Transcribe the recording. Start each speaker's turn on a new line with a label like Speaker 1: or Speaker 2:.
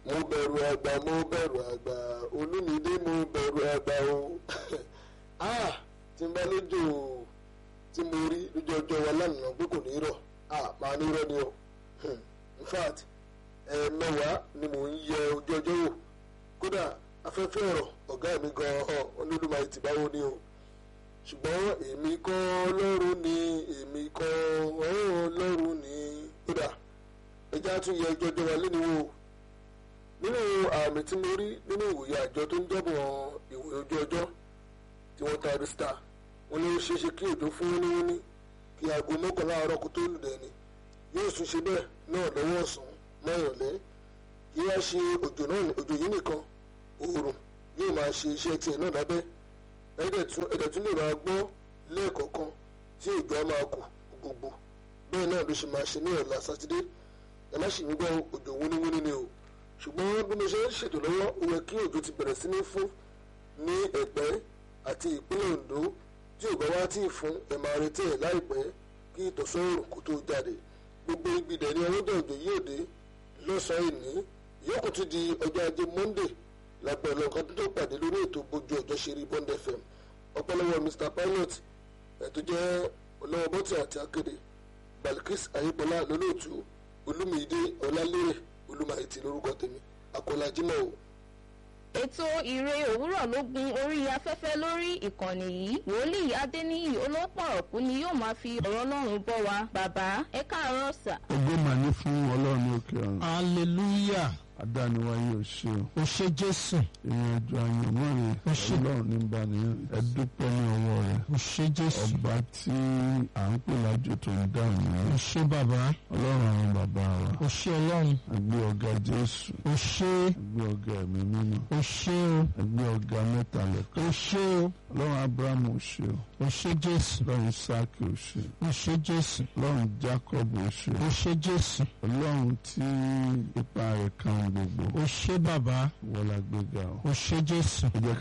Speaker 1: mo bẹ̀rù àgbà mo bẹ̀rù àgbà olúmídé mo bẹ̀rù àgbà o ah tí n bá lójó tí mo rí lójú ọjọ́ wa lánàá pé kò ní rọ̀ ah màá ní rọ̀ ni o in fact ẹ̀ẹ̀mẹwàá ni mò ń yẹ ojú ọjọ́ wò kódà afẹ́fẹ́ ọ̀rọ̀ ọ̀gá mi gan-an olódùmarè ti báwo ni o ṣùgbọ́n èmi kọ́ ọlọ́run ni èmi kọ́ ọlọ́run ni kódà ẹja tún yẹ ojú ọjọ́ wa lẹ́nu wò nínú àmì tí mo rí nínú ìwòye àjọ tó ń jọ́bọ̀ ìwòye ojú ọjọ́ tí wọ́n taari star wọ́n ní ó ṣeé ṣe kí òjò fún wíníwíní kí aago mọ́kànlá àárọ̀ kó tó lù dẹ́ni yóò tún ṣe bẹ́ẹ̀ náà lọ́wọ́ ọ̀sán mọ́ ìrọ̀lẹ́ kí wá ṣe òjò náà òjò yìí nìkan oòrùn yóò máa ṣe iṣẹ́ tiẹ̀ náà lábẹ́ ẹ̀dẹ̀ tún lè máa gbọ́ lẹ́ẹ̀kọ̀ọ̀kan tí òjò á máa kù gbogbo bẹ́ẹ̀ náà ló ṣe máa ṣe ní ọ̀la sátidé ẹ má ṣì ń gbọ́ òjò wúníwúní ni o ṣùgbọ́n bí mo ṣe ń ṣètò lọ́wọ́ ó yẹ kí òjò ti bẹ̀rẹ̀ sí ní fún ní ẹ̀pẹ́ àti ìpínlẹ̀ Ondo tí ò bá wá tí ì fún ẹ̀ máa retí ẹ̀ láìpẹ́ kí ìtọ̀sọ́rùn kó tó jáde gbogbo ibi dẹ̀ ni ọwọ́dọ̀ òjò yóò dé lọ́sàn-án ìní yòókù tún di ọjọ́ ajé Monday lágbẹ̀ẹ́ lọ́kàn tó pàdé lórí ètò bójú ọjọ́ ṣe rí Bond FM ọpẹ́lọpẹ́ Mr Pilot ẹ̀ tó jẹ́ ọlọ́wọ́ bọ́tì àti akéde Balkis ayípọ̀lá lólóòtú olúmídé ọlálérè olúmáìtì lórúkọ tèmi àkọlá jimoh o.
Speaker 2: ètò ìre òwúrọ̀ ló gun orí afẹ́fẹ́ lórí ìkànnì yìí wòlíì adéníyì olópọ̀rọ̀kú ni yóò máa fi ọ̀rọ̀ ọlọ́run bọ́ wa bàbá ẹ káàárọ̀ sà.
Speaker 3: ògo mà ní fún ọlọ́run ní òkè ọ̀run
Speaker 4: hallelujah
Speaker 3: adániwáyé ò ṣe o
Speaker 4: o ṣé jésù
Speaker 3: ìrìn àjò àyànmọ́ rẹ̀
Speaker 4: Ó ṣé.
Speaker 3: ọlọ́run ní bá ní ẹ dúpẹ́ ní ọwọ́ rẹ̀
Speaker 4: o ṣé jésù
Speaker 3: ọba tí à ń pè lájò tó ń dáhùn
Speaker 4: o
Speaker 3: ní
Speaker 4: ṣé bàbá
Speaker 3: ọlọ́run àwọn bàbá wa
Speaker 4: o ṣé ọlọ́run
Speaker 3: ẹgbẹ́ ọ̀gá jésù
Speaker 4: o ṣé
Speaker 3: ẹgbẹ́ ọ̀gá ẹ̀mí mímọ́
Speaker 4: o ṣé o
Speaker 3: ẹgbẹ́ ọ̀gá mẹ́ta lẹ́kọ̀ọ́
Speaker 4: o ṣé o
Speaker 3: ọlọ́run abrahamu ò ṣe o
Speaker 4: o ṣé jésù
Speaker 3: ọlọ́run isaki ò ṣe
Speaker 4: o ṣé jésù
Speaker 3: ọlọ́run jacob ò ṣe
Speaker 4: o ṣé jésù
Speaker 3: ọlọ́run tí ipa rẹ̀ kan gbogbo
Speaker 4: o ṣé bàbá
Speaker 3: wọlá gbéga o
Speaker 4: o ṣé jésù
Speaker 3: ẹ jẹ́